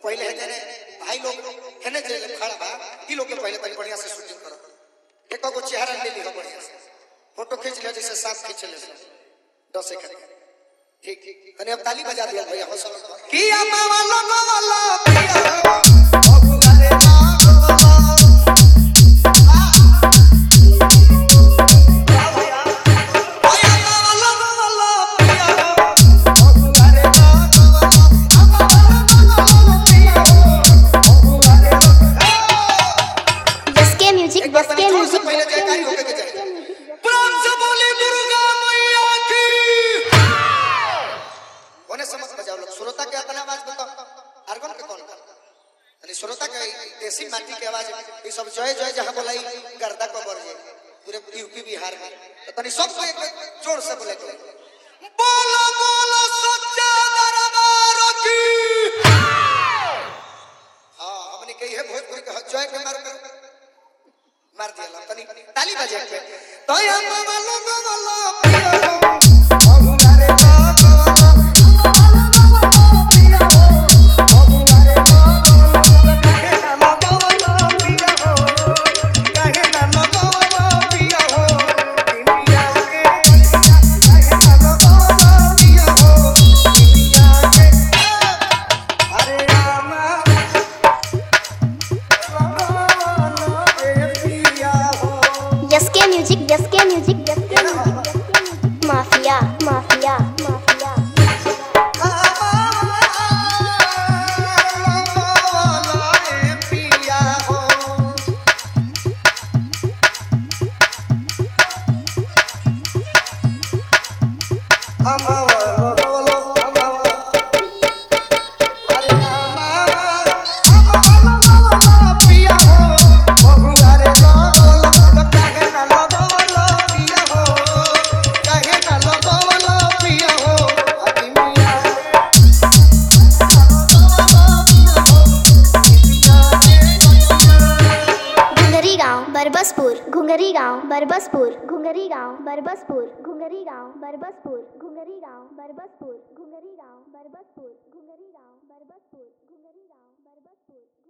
पहले है जने भाई लोग हेने जे खड़ा बा ई लोग के पहले तनी बढ़िया से शूटिंग करो एको गो चेहरा ले ली हो बढ़िया से फोटो खींच लिया जैसे सांप खींच ले दस सेकंड ठीक ठीक तनी अब ताली बजा दिया भैया हौसला किया मावा लोगो वाला पिया ओ गुलारे ना जसके म्यूजिक एक बार जसके तनी जोर से म्यूजिक पहले जयकारी होके के जाए प्रेम से बोली दुर्गा मैया की कोने समझ बजाओ लोग श्रोता के अपना आवाज बताओ आर्गन के कौन यानी श्रोता के देसी माटी के आवाज ये सब जय जय जहां बोलाई गर्दा को बढ़ जाए पूरे यूपी बिहार में तो तनी सब को एक जोर से बोले के बोलो बोलो सच्चा दरबार की हां हमने कही है भोजपुरी का जय के मार कर मार दिया तनी ताली बजे के तो या मामा लोगो वाला जसके म्यूजिक जसके म्यूजिक जसके music mafia mafia mafia Ghungri गांव बरबसपुर घुंगरी गांव बरबसपुर घुंगरी गांव बरबसपुर घुंगरी गांव बरबसपुर घुंगरी गांव बरबसपुर घुंगरी गांव बरबसपुर घुंगरी गांव बरबसपुर घुंगरी गांव बरबसपुर